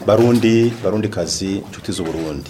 barundi barundi kazi inshuti z'uburundi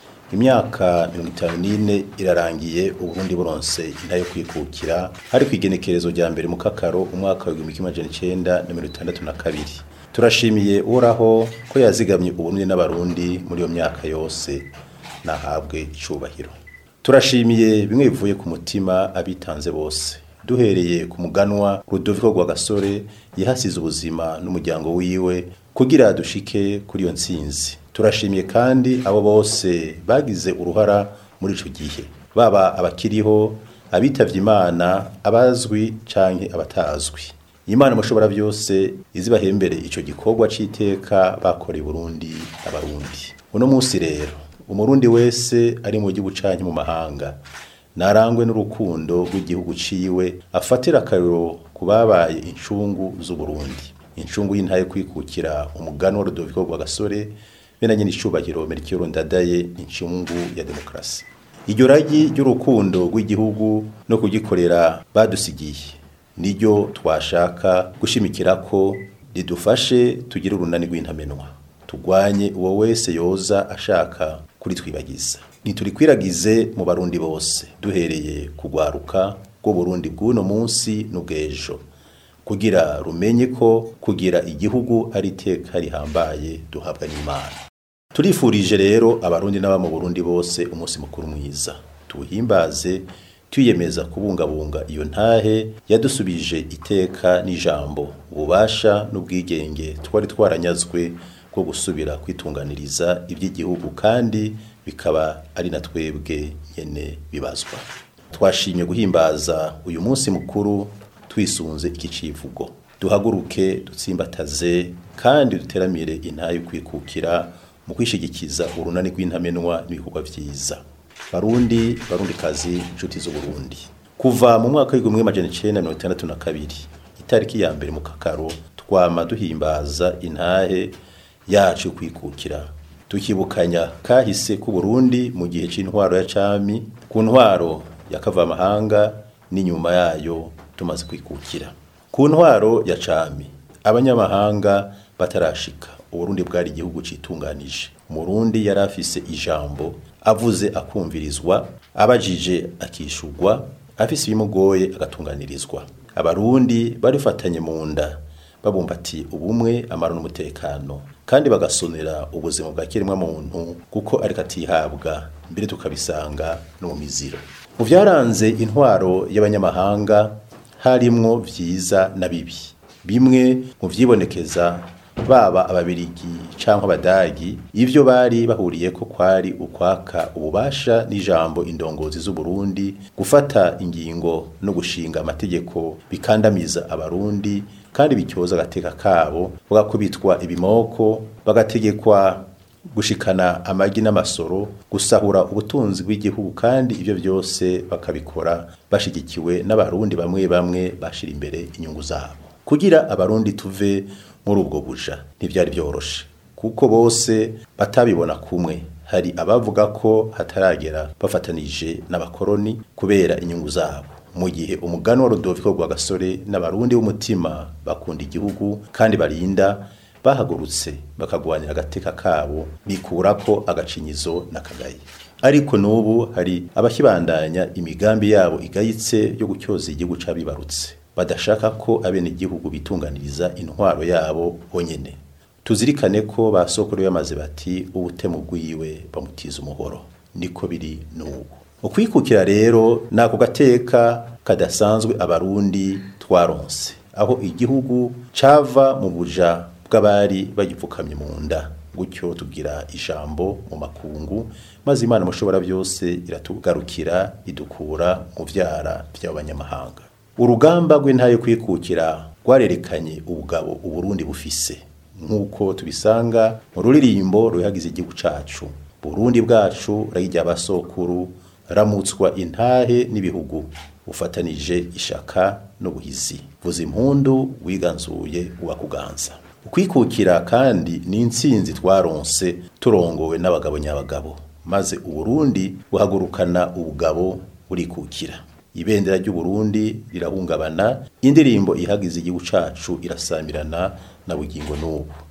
imyaka mirongo itanu n'ine irarangiye uburundi buronse inta yo kwikukira hari ku igenekerezo rya mbere mu kakaro umwaka w'igihumbi kimwe amajana icenda na mirongo itandatu na kabiri turashimiye uhoraho ko yazigamye uburundi n'abarundi muri iyo myaka yose nahabwe icubahiro turashimiye bimwe bivuye ku mutima abitanze bose duhereye ku muganwa Rudoviko Rwagasore yahasize ubuzima n'umuryango wiwe kugira dushike kuri iyo ntsinzi turashimiye kandi abo bose bagize uruhara muri ico gihe baba abakiriho abitavye imana abazwi canke abatazwi imana mushobora byose izibahembere ico gikorwa c'iteka bakoreye Burundi abarundi uno munsi rero umurundi wese ari mu gihugu canke mu mahanga narangwe n'urukundo rw'igihugu ciwe afatira akariro ku babaye incungu z'uburundi incungu y'intaye kwikukira umugani wa Rudoviko Rwagasore benanye n'icubahiro Melchior Ndadaye incungu ya demokrasi iryo ragi ry'urukundo rw'igihugu no kugikorera badusigiye niryo twashaka gushimikira ko ridufashe tugire urunani rw'intamenwa tugwanye uwo wese yoza ashaka kuri twibagiza niturikwiragize mu barundi bose duhereye kugwaruka rwo Burundi bw'uno munsi n'ubwejo kugira rumenye ko kugira igihugu ari iteka rihambaye duhabwa n'Imana turifurije rero abarundi n'aba mu Burundi bose umunsi mukuru mwiza tuwuhimbaze twiyemeza kubungabunga iyo ntahe yadusubije iteka n'ijambo ububasha n'ubwigenge twari twaranyazwe bwo gusubira kwitunganiriza iby'igihugu kandi bikaba ari na twebwe nyene bibazwa twashimye guhimbaza uyu munsi mukuru twisunze iki civugo duhaguruke dutsimbataze kandi duteramire intayo kwikukira mu kwishigikiza urunani rw'intamenwa n'ibikorwa vyiza barundi barundi kazi inshuti z'uburundi kuva mu mwaka w'igihumbi amajana icenda mirongo itandatu na kabiri itariki ya mbere mu kakaro twama duhimbaza intahe yacu yo kwikukira tukibukanya kahise ku Burundi mu gihe c'intwaro ya cami ku ntwaro ya kavamahanga n'inyuma yayo tumaze kwikukira ku ntwaro ya cami abanyamahanga batarashika uburundi bwari igihugu citunganije umurundi yari afise ijambo avuze akumvirizwa abajije akishurwa afise ibimugoye agatunganirizwa abarundi barifatanye mu nda babumbatiye ubumwe amaro n'umutekano kandi bagasonera ubuzima bwa kiremwa muntu kuko ariko atihabwa mbere tukabisanga no mu miziro mu byaranze intwaro y'abanyamahanga harimwo vyiza na bibi bimwe mu vyibonekeza baba ababirigi canke abadagi ivyo bari bahuriye ko kwari ukwaka ububasha n'ijambo indongozi z'u Burundi gufata ingingo no gushinga amategeko bikandamiza abarundi kandi bityoza agateka kabo bagakubitwa ibimoko bagategekwa gushikana amagi n'amasoro gusahura ubutunzi bw'igihugu kandi ivyo byose bakabikora bashigikiwe n'abarundi bamwe bamwe bashira imbere inyungu zabo kugira abarundi tuve muri ubwo buja ntivyari byoroshe kuko bose batabibona kumwe hari abavuga ko hataragera bafatanije n'abakoroni kubera inyungu zabo mu gihe umugani wa Rudoviko Rwagasore n'abarundi b'umutima bakunda igihugu kandi barinda bahagurutse bakagwanira agateka kabo bikurako agacinyizo n'akagayi ariko n'ubu hari abakibandanya imigambi yabo igayitse yo gutyoza igihugu c'abibarutse badashaka ko abene igihugu bitunganiriza intwaro yabo bonyene tuzirikane ko basokuru yamaze bati ubutemu bwiwe bamutiza umuhoro niko biri n'ubu ukwikukira rero nako gateka kadasanzwe abarundi twaronse aho igihugu cava mu buja bw'abari bagipfukamye mu nda gutyo tugira ijambo mu makungu maze imana mushobora byose iratugarukira idukura mu vyara by'abanyamahanga urugamba rw'intayo kwikukira rwarerekanye ubugabo uburundi bufise nk'uko tubisanga mu ruririmbo ruhagize igihugu cacu burundi bwacu rayijya abasokuru ramutswa intahe n'ibihugu ufatanije ishaka n'ubuhizi vuza impundu wiganzuye uwakuganza ukwikukira kandi ni intsinzi twaronse turongowe n'abagabo nyabagabo maze uburundi buhagurukana ubugabo burikukira ibendera ry'uburundi rirahungabana indirimbo ihagize igihugu cacu irasamirana na bugingo n'ubu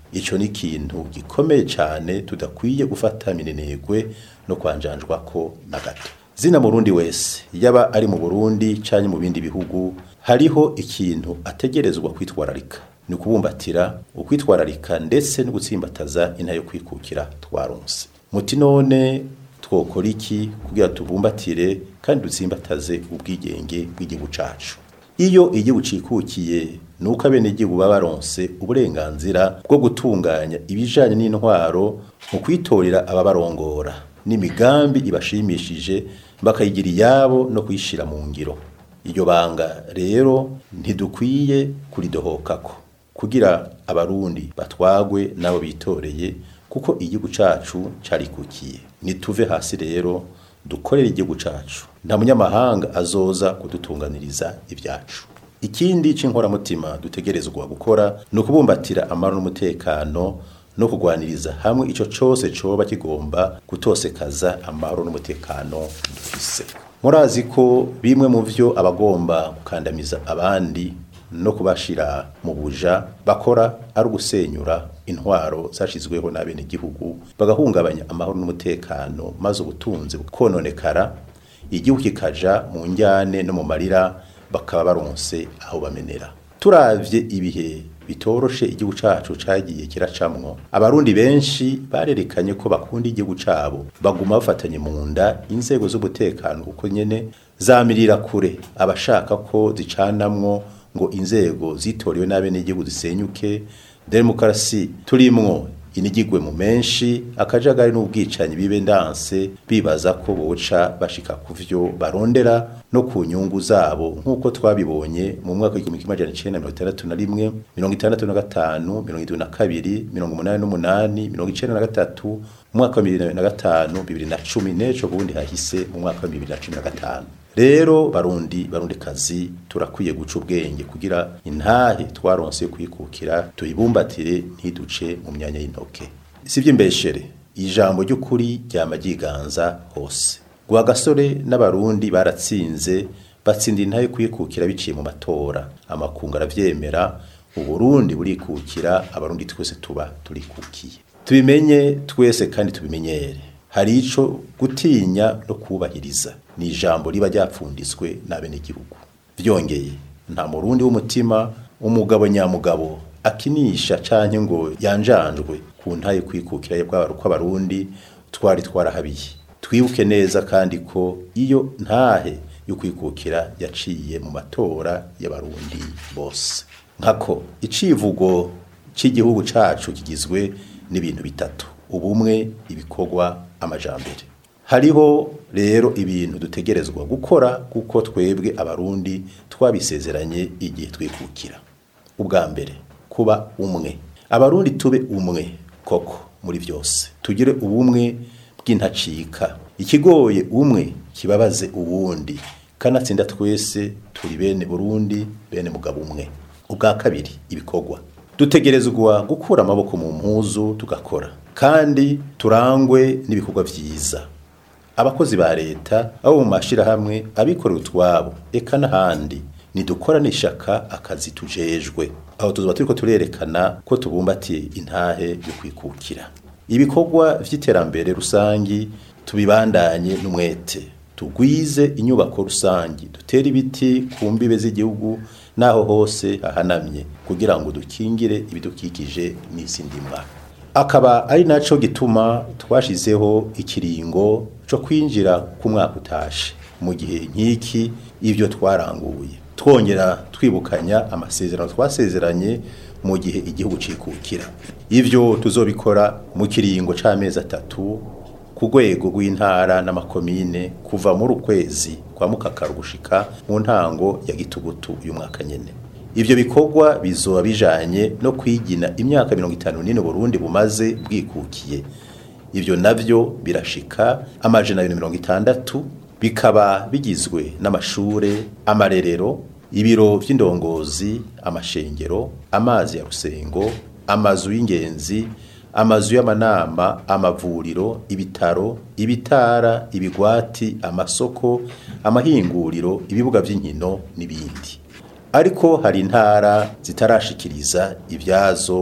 ico ni ikintu gikomeye cyane tudakwiye gufata minenegwe no kwanjanjwa ko na gato zina murundi wese yaba ari mu Burundi canke mu bindi bihugu hariho ikintu ategerezwa kwitwararika ni ukubumbatira ukwitwararika ndetse no gutsimbataza inta yo kwikukira twaronse muti none twokora iki kugira tubumbatire kandi dutsimbataze ubwigenge bw'igihugu cacu iyo igihugu cikukiye nuko abenegihugu baba baronse uburenganzira bwo gutunganya ibijanye n'intwaro mu kwitorera ababarongora n'imigambi ibashimishije bakayigira iyabo no kuyishira mu ngiro iryo banga rero ntidukwiye kuridohokako kugira abarundi batwagwe nabo bitoreye kuko igihugu cacu carikukiye nituve hasi rero dukorere igihugu cacu nta munyamahanga azoza kudutunganiriza ibyacu ikindi c'inkoramutima dutegerezwa gukora ni ukubumbatira amahoro n'umutekano no kugwaniriza hamwe ico cose coba kigomba gutosekaza amahoro n'umutekano dufise murazi ko bimwe mu vyo abagomba gukandamiza abandi no kubashira mu buja bakora ari ugusenyura intwaro zashizweho n'abenegihugu bagahungabanya amahoro n'umutekano maze ubutunzi bukononekara igihugu kikaja mu njyane no mu marira bakaba baronse aho bamenera turavye ibihe bitoroshe igihugu cacu cagiye kiracamwo abarundi benshi barerekanye ko bakunda igihugu cabo baguma bafatanye mu nda inzego z'umutekano kuko nyene zamirira kure abashaka ko zicanamwo ngo inzego zitorewe n'abenegihugu zisenyuke demokarasi turimwo inigigwe mu menshi akajagari n'ubwicanyi bibe ndanse bibaza ko boca bashika ku vyo barondera no ku nyungu zabo nk'uko twabibonye mu mwaka w'igihumbi kimwe amajana icenda mirongo itandatu na rimwe mirongo itandatu na gatanu mirongo indwi na kabiri mirongo umunani n'umunani mirongo icenda na gatatu mu mwaka wa bibiri na gatanu bibiri na cumi n'ejo bundi hahise mu mwaka wa bibiri na cumi na gatanu rero barundi barundi kazi turakwiye guca ubwenge kugira intahe twaronse kwikukira tuyibumbatire ntiduce mu myanya y'intoke sivyo imbeshere ijambo ry'ukuri ryama ryiganza hose guha gasore n'abarundi baratsinze batsinda intahe kwikukira biciye mu matora amakungu aravyemera uburundi burikukira abarundi twese tuba turikukiye tubimenye twese kandi tubimenyere hari ico gutinya no kubahiriza ni ijambo riba ryapfunditswe n'abenegihugu vyongeye nta murundi w'umutima umugabo nyamugabo akinisha canke ngo yanjanjwe ku ntaye kwikukira kw'abarundi twari twarahabiye twibuke neza kandi ko iyo ntahe yo kwikukira yaciye mu matora y'abarundi bose nkako icivugo c'igihugu cacu kigizwe n'ibintu bitatu ubumwe ibikorwa amajambere hariho rero ibintu dutegerezwa gukora kuko twebwe abarundi twabisezeranye igihe twikukira ubwa mbere kuba umwe abarundi tube umwe koko muri byose tugire ubumwe bw'intacika ikigoye umwe kibabaze uwundi kanatsinda twese turi bene burundi bene mugabo umwe ubwa kabiri ibikorwa dutegerezwa gukura amaboko mu mpuzu tugakora kandi turangwe n'ibikorwa vyiza abakozi ba leta abo mu mashirahamwe abikorera utwabo eka n'ahandi nidukora n'ishaka akazi tujejwe aho tuzoba turiko turerekana ko tubumbatiye intahe yo kwikukira ibikorwa vy'iterambere rusangi tubibandanye n'umwete tugwize inyubako rusangi dutere ibiti ku mbibe z'igihugu naho hose hahanamye kugira ngo dukingire ibidukikije n'isi ndimwa akaba ari naco gituma twashizeho ikiringo co kwinjira ku mwaka utashe mu gihe nk'iki ivyo twaranguye twongera twibukanya amasezerano twasezeranye mu gihe igihugu cikukira ivyo tuzobikora mu kiringo c'amezi atatu ku rwego rw'intara n'amakomine kuva muri ukwezi kwa mukakaru gushika mu ntango ya gitugutu uyu mwaka nyene ivyo bikorwa bizoba bijanye no kwigina imyaka mirongo itanu n'ine Burundi bumaze bwikukiye ivyo navyo birashika amajana abiri mirongo itandatu bikaba bigizwe n'amashure amarerero ibiro vy'indongozi amashengero amazi ya rusengo amazu y'ingenzi amazu y'amanama amavuriro ibitaro ibitara ibigwati amasoko amahinguriro ibibuga vy'inkino n'ibindi ariko hari intara zitarashikiriza ibyazo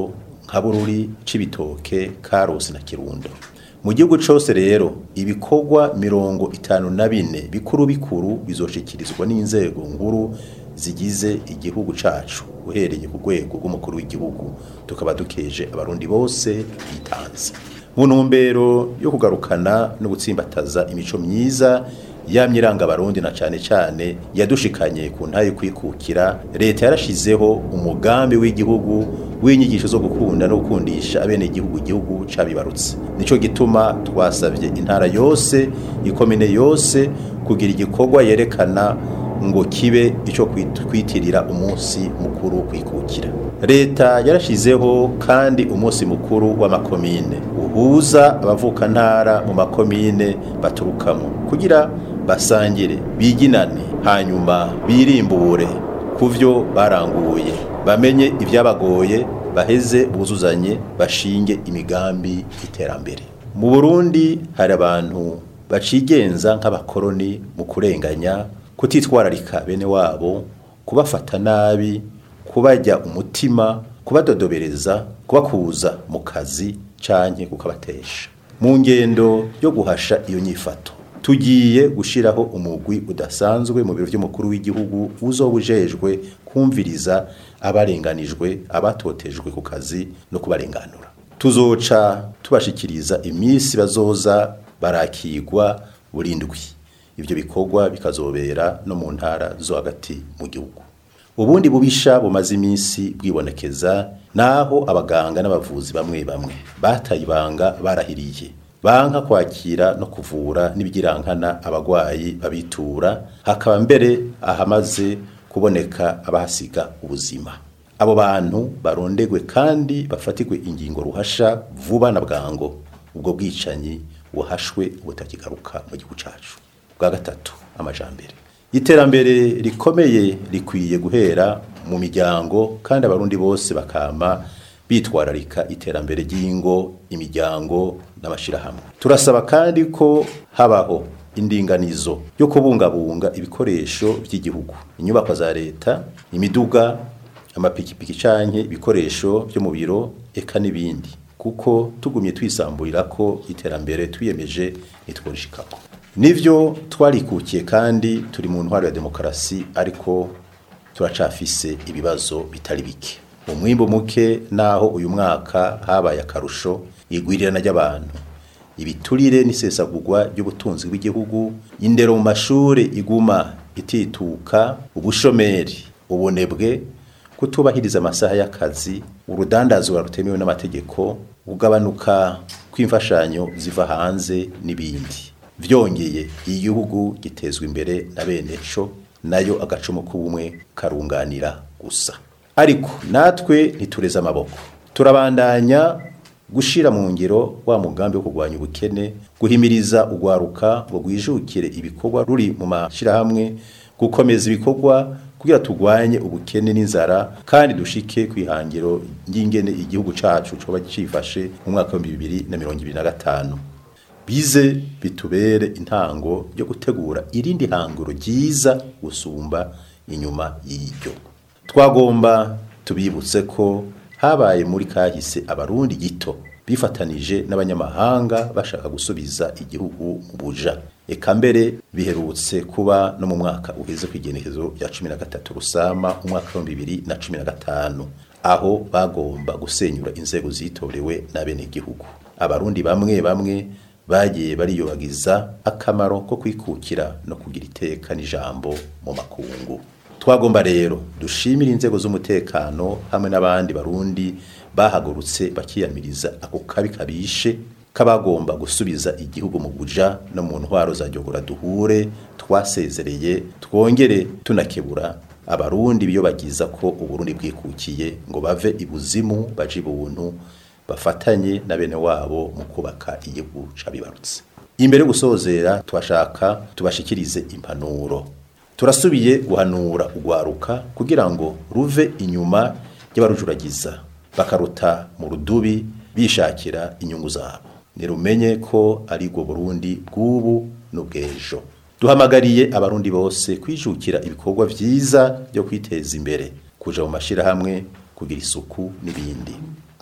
nka bururi cibitoke karusi na kirundo mu gihugu cose rero ibikorwa mirongo itanu na bine bikuru bikuru bizoshikirizwa n'inzego nkuru zigize igihugu cacu uhereye ku rwego rw'umukuru w'igihugu tukaba dukeje abarundi bose bitanze mu ntumbero yo kugarukana no gutsimbataza imico myiza yamye iranga abarundi na cane cane yadushikanye ku ntayo kwikukira leta yarashizeho umugambi w'igihugu w'inyigisho zo gukunda no gukundisha abene igihugu igihugu cabibarutse nico gituma twasavye intara yose ikomine yose kugira igikorwa yerekana ngo kibe ico kwitirira umunsi mukuru kwikukira leta yarashizeho kandi umunsi mukuru w'amakomine uhuza abavuka ntara mu makomine baturukamo kugira basangire biginane hanyuma birimbure ku byo baranguye bamenye ibyabagoye baheze buzuzanye bashinge imigambi y'iterambere mu burundi hari abantu bacigenza nk'abakoroni mu kurenganya kutitwararika bene wabo kubafata nabi kubajya umutima kubadodobereza kubakuza mu kazi canke kukabatesha mu ngendo yo guhasha iyo nyifato tugiye gushiraho umugwi udasanzwe mu biro by'umukuru w'igihugu uzobujejwe kumviriza abarenganijwe abatotejwe ku kazi no kubarenganura tuzoca tubashikiriza iminsi bazoza barakigwa burindwi ibyo bikorwa bikazobera no mu ntara zo hagati mu gihugu ubundi bubisha bumaze iminsi bwibonekeza naho abaganga n'abavuzi bamwe bamwe bataye ibanga barahiriye banka kwakira no kuvura n'ibigirankana abagwayi babitura hakaba mbere ahamaze kuboneka abahasiga ubuzima abo bantu barondegwe kandi bafatirwe ingingo ruhasha vuba na bwango ubwo bwicanyi buhashwe ubutakigaruka mu gihugu cacu bwa gatatu amajambere iterambere rikomeye rikwiye guhera mu miryango kandi abarundi bose bakama bitwararika iterambere ry'ingo imiryango n'amashirahamwe turasaba kandi ko habaho indinganizo yo kubungabunga ibikoresho by'igihugu inyubako za leta imiduga amapikipiki canke ibikoresho byo mu biro eka n'ibindi kuko tugumye twisamburira ko iterambere twiyemeje nitworishikako nivyo twarikukiye kandi turi mu ntwaro ya demokarasi ariko turacafise ibibazo bitari bike umwimbu muke naho uyu mwaka habaye akarusho igwirirana ry'abantu ibiturire n'isesagurwa ry'ubutunzi bw'igihugu indero mu mashuri iguma itituka ubushomeri ubunebwe kutubahiriza amasaha y'akazi urudandazwa rutemewe n'amategeko ugabanuka kw'imfashanyo ziva hanze n'ibindi vyongeye igihugu gitezwa imbere na bene co nayo agacumu k'ubumwe karunganira gusa ariko natwe ntitureze amaboko turabandanya gushira mu ngiro wa mugambi wo kurwanya ubukene guhimiriza ugwaruka ngo gwijukire ibikorwa ruri mu mashirahamwe gukomeza ibikorwa kugira turwanye ubukene n'inzara kandi dushike kwihangiro ngingene igihugu cacu coba cifashe mu mwaka wa 2025 bize bitubere intango yo gutegura irindi hanguro ryiza gusumba inyuma y'iryo twagomba tubibutse ko habaye muri kahise abarundi gito bifatanije n'abanyamahanga bashaka gusubiza igihugu mu buja eka mbere biherutse kuba no mu mwaka uheze ku igenekezo rya cumi na gatatu rusama umwaka wa bibiri na cumi na gatanu aho bagomba gusenyura inzego zitorewe n'abenegihugu abarundi bamwe bamwe bagiye bariyobagiza akamaro ko kwikukira no kugira iteka n'ijambo mu makungu twagomba rero dushimira inzego z'umutekano hamwe n'abandi barundi bahagurutse bakiyamiriza ako kabi kabishe kabagomba gusubiza igihugu mu buja no mu ntwaro za jogora duhure twasezereye twongere tunakebura abarundi biyobagiza ko uburundi bwikukiye ngo bave ibuzimu baje ibuntu bafatanye na bene wabo mu kubaka igihugu cabibarutse imbere yo gusozera twashaka tubashikirize impanuro turasubiye guhanura ugwaruka kugira ngo ruve inyuma y'abarujuragiza bakaruta mu rudubi bishakira inyungu zabo nirumenye ko ari bwo Burundi bw'ubu n'ubw'ejo duhamagariye abarundi bose kwijukira ibikorwa vyiza byo kwiteza imbere kuja mu mashirahamwe kugira isuku n'ibindi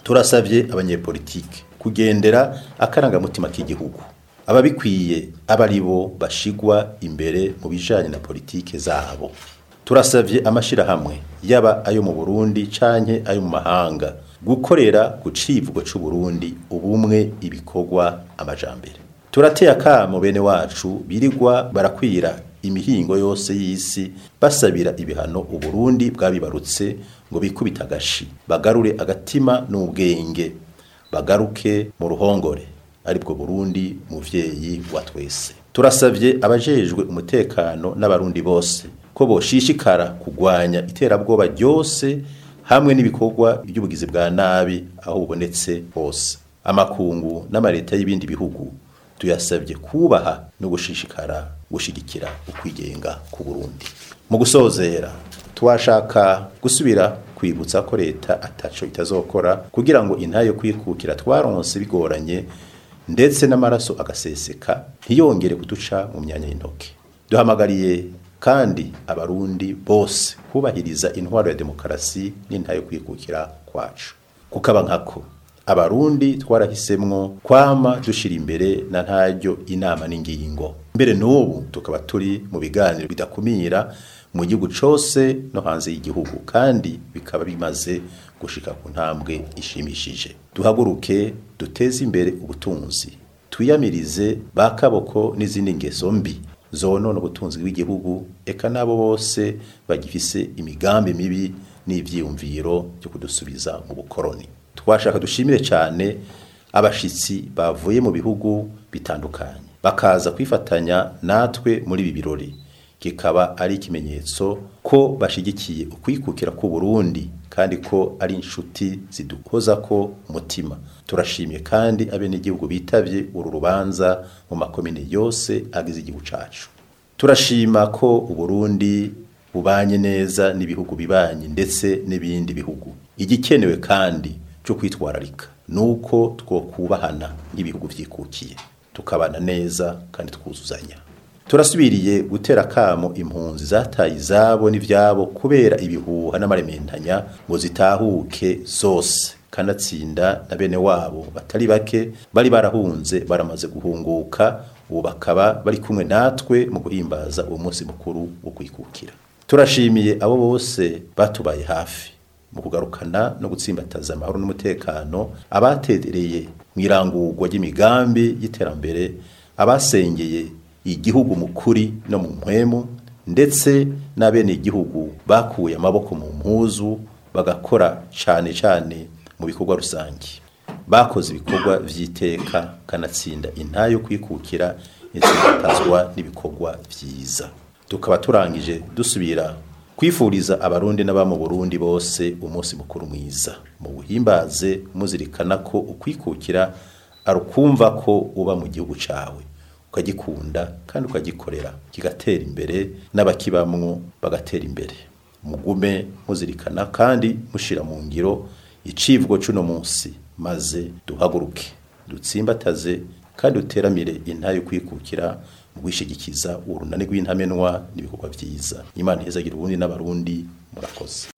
turasabye abanyepolitike kugendera akarangamutima k'igihugu ababikwiye aba ari bo bashigwa imbere mu bijanye na politike zabo turasabye amashirahamwe yaba ayo mu Burundi canke ayo mu mahanga gukorera ku civugo c'u Burundi ubumwe ibikorwa amajambere turateye akamo bene wacu birirwa barakwira imihingo yose y'isi basabira ibihano uburundi bwabibarutse ngo bikubita agashi bagarure agatima n'ubwenge bagaruke mu ruhongore aribwo burundi muvyeyi wa twese turasavye abajejwe umutekano n'abarundi bose ko boshishikara kugwanya iterabwoba ryose hamwe n'ibikorwa by'ubugizi bwa nabi aho bubonetse hose amakungu n'amareta y'ibindi bihugu tuyasabye kubaha no gushishikara gushigikira ukwigenga ku Burundi mu gusozera twashaka gusubira kwibutsa ko leta ataco itazokora kugira ngo intayo kwikukira twaronse bigoranye ndetse n'amaraso agaseseka ntiyongere kuduca mu myanya y'intoke duhamagariye kandi abarundi bose kubahiriza intwaro ya demokarasi n'intayo kwikukira kwacu kukaba nkako abarundi twarahisemwo kwama dushira imbere na ntaryo inama n'ingingo mbere n'ubu tukaba turi mu biganiro bidakumira mu gihugu cose no hanze y'igihugu kandi bikaba bimaze gushika ku ntambwe ishimishije duhaguruke duteze imbere ubutunzi twiyamirize ba kaboko n'izindi ngeso mbi zonona ubutunzi bw'igihugu eka nabo bose bagifise imigambi mibi n'ivyiyumviro byo kudusubiza mu bukoroni twashaka dushimire cyane abashitsi bavuye mu bihugu bitandukanye bakaza kwifatanya natwe muri ibi birori kikaba ari ikimenyetso ko bashigikiye ukwikukira ku Burundi kandi ko ari inshuti zidukoza ko umutima turashimye kandi abenegihugu bitavye uru rubanza mu makomine yose agize igihugu cacu turashima ko uburundi bubanye neza n'ibihugu bibanye ndetse n'ibindi bihugu igikenewe kandi cyo kwitwararika nuko twokubahana nk'ibihugu vyikukiye tukabana neza kandi twuzuzanya turasubiriye gutera kamo impunzi zataye izabo n'ivyabo kubera ibihuha n'amarementanya ngo zitahuke zose kanatsinda na bene wabo batari bake bari barahunze baramaze guhunguka ubu bakaba bari kumwe natwe mu guhimbaza uwo munsi mukuru wo kwikukira turashimiye abo bose batubaye hafi mu kugarukana no gutsimbataza amahoro n'umutekano abatereye mu irangurwa ry'imigambi y'iterambere abasengeye igihugu mu kuri no mu mpwemu ndetse n'abene igihugu bakuye amaboko mu mpuzu bagakora cyane cyane mu bikorwa rusange bakoze ibikorwa vy'iteka kanatsinda intayo kwikukira intsindatazwa n'ibikorwa vyiza tukaba turangije dusubira kwifuriza abarundi n'aba mu Burundi bose umunsi mukuru mwiza mu buhimbaze muzirikana ko ukwikukira arukumva ko uba mu gihugu cawe ukagikunda kandi ukagikorera kigatera imbere n'abakibamwo bagatera imbere mugume muzirikana kandi mushira mu ngiro icivugo cuno munsi maze duhaguruke dutsimbataze kandi duteramire intayo kwikukira mu gwishigikiza urunani rw'intamenwa n'ibikorwa vyiza imana ihezagira ubundi n'abarundi murakoze